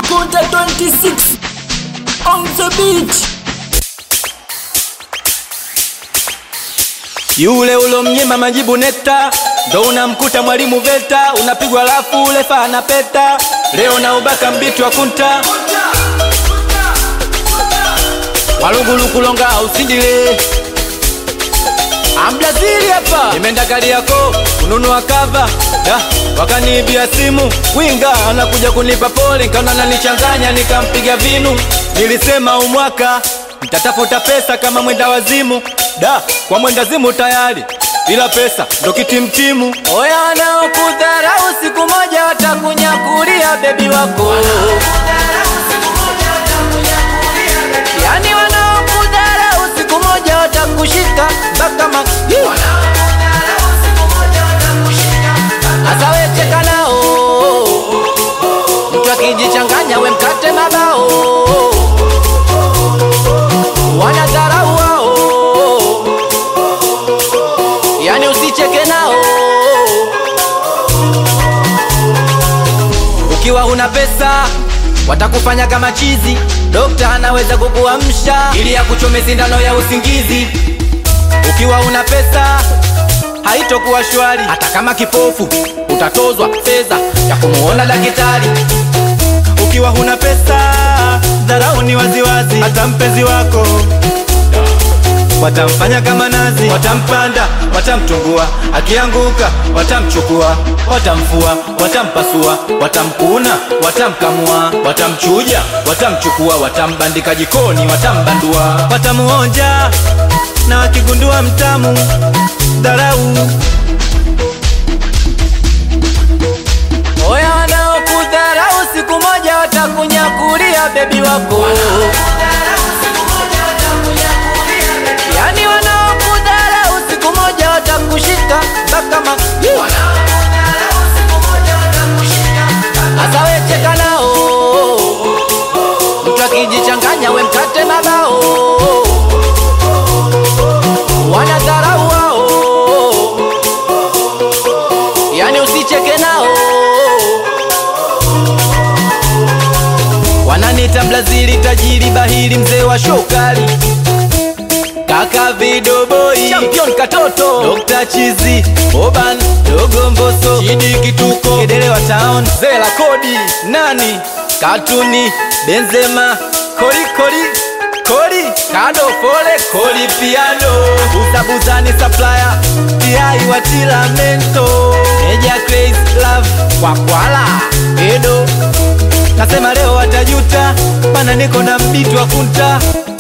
Kunta 26 on the beat. Yule ulomnyima majibu nekta, ndo unamkuta mwalimu VETA, unapigwa lafu ulefa anapeta, leo na ubaka mbiti wa kunta walugulukulonga ausindile Ambrazili hapa nimeenda kali yako kununua kava da wakaniibia simu winga anakuja kunipa pole nikaona nanichanganya nikampiga vinu nilisema umwaka nitatafuta pesa kama mwenda wazimu da kwa mwenda zimu tayari ila pesa ndo kitimtimu oya wanaokudharau siku moja watakunyakulia bebi wako yani wanaokudharau siku moja watakushika mpaka ma Asa we cheka nao mtu akijichanganya we mkate mabao wanadharau wao yani usicheke nao ukiwa huna pesa watakufanya kama chizi dokta anaweza kukuamsha ili akuchome sindano ya usingizi ukiwa una pesa haitokuwa shwari hata kama kipofu utatozwa fedha ya kumuona daktari ukiwa huna pesa dharau ni waziwazi hata mpenzi wako watamfanya kama nazi watampanda watamtungua akianguka watamchukua watamfua watampasua watamkuna watamkamua watamchuja watamchukua watambandika jikoni watambandua watamuonja na wakigundua mtamu dharau oya wanaokudharau siku moja watakunyakulia bebi wako yani wanaokudharau siku moja watakushika mpaka ma Asa we cheka nao mtu akijichanganya we mkate mabao wanadharau wao yani usicheke nao wananita mlazili tajiri bahili mzee wa shokali kaka vidoboi champion katoto Dr. chizi oban dogo mboso chidi kituko kedele wa town zela kodi nani katuni benzema koli koli koli kado fole koli piano buzabuzani supplier tiai wa tilamento eja crazy love kwakwala edo nasema leo watajuta mana niko na mbiti wa kunta